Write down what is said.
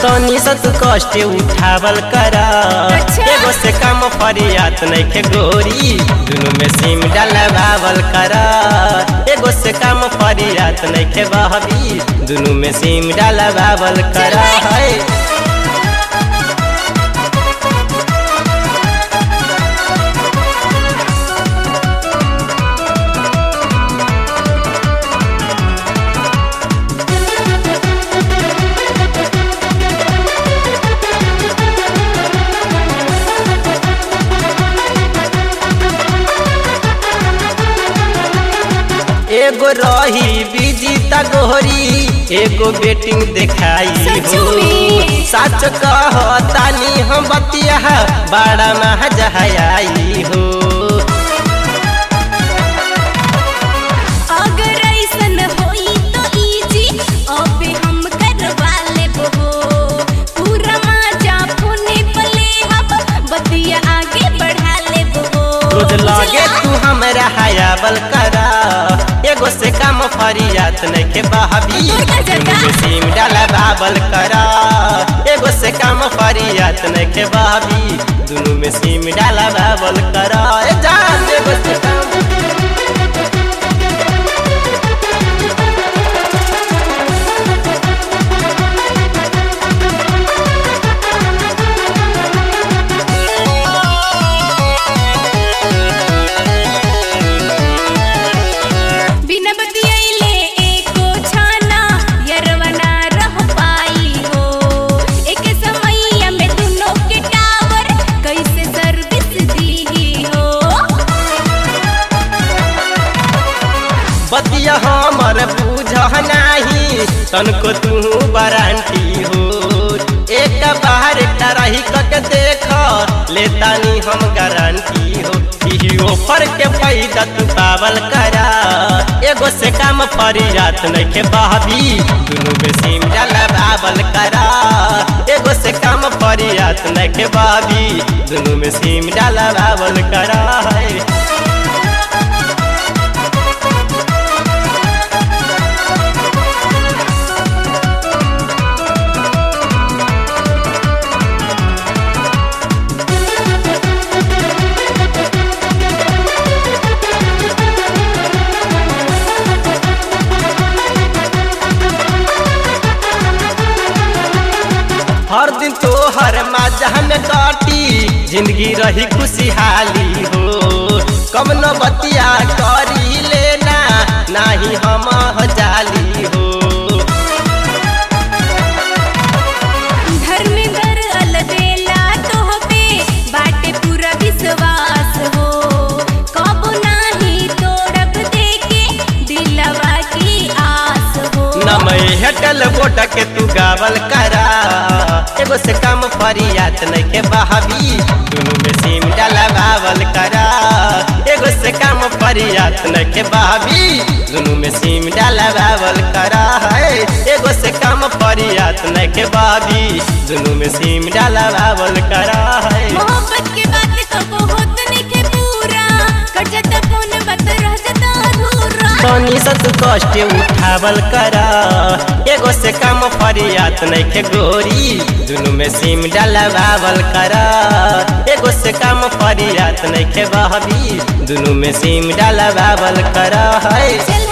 तनी सा तू कष्ट उठावल कर अच्छा। एगो से कम फरियात नइखे गोरी दुनु में सिम डलवावल कर एगो से कम फरियात नइखे बहबी दुनु में सिम डलवावल कर चल भाई। है एगो रही बिजी गोहरी एगो बेटिंग देखाई सच हो में? सच कह तानी हम बतिया बड़ा महजहाई हो अगर ऐसन होई तो इजी अबे हम करवा लेबो पूरा मजा फोने पे ले हब बतिया आगे बढ़ा लेबो रोज लगे तू हमरा हयाबल करा एगो से काम फरियात नइखे बहबी तोर का जगह? दुनु में सिम डाला बाबल करा एगो से काम फरियात नइखे बहबी दुनु में सिम डाला बाबल करा ए जान एगो से काम बिना बतियाइले एको छाना यरवा ना रह पाई हो एक समैया में दुनो के टावर कैसे सर्विस दी हो बतिया हमर बुझ नाही तनको तू वारंटी हो एक बार रही कक देख लेतानी हम गारंटी हो इही ऑफर के फायदा तू पावल करा एगो से काम फरियात नइखे बहबी दुनु में सिम डाला बावल करा एगो से काम फरियात नइखे बहबी दुनु में सिम डाला बावल करा है हर दिन तो हर मजा में काटी जिंदगी रही खुशहाली हो कम न बतिया करी लेना नाही हम जाली हो धर्मेंद्र अलबेला तोहपे बाटे पूरा विश्वास हो कबो नाही तोड़ब देके दिलवा की आस हो नमय हटल बोट के तू गावल करा एगो से काम फरियात नइखे बहाबी दुनु में सिम डाला बावल करा एगो से काम फरियात नइखे बहाबी दुनु में सिम डाला बावल करा है एगो से काम फरियात नइखे बहाबी दुनु में सिम डाला बावल करा है मोहब्बत के बात कबो होत नइखे पूरा कट जाता फोन बात रह जाता अधूरा तनी सा तू कष्ट उठावल करा एगो से काम फरियात नइखे गोरी दुनु में सिम डलवावल करा एगो से काम फरियात नइखे बहबी दुनु में सिम डलवावल करा है चल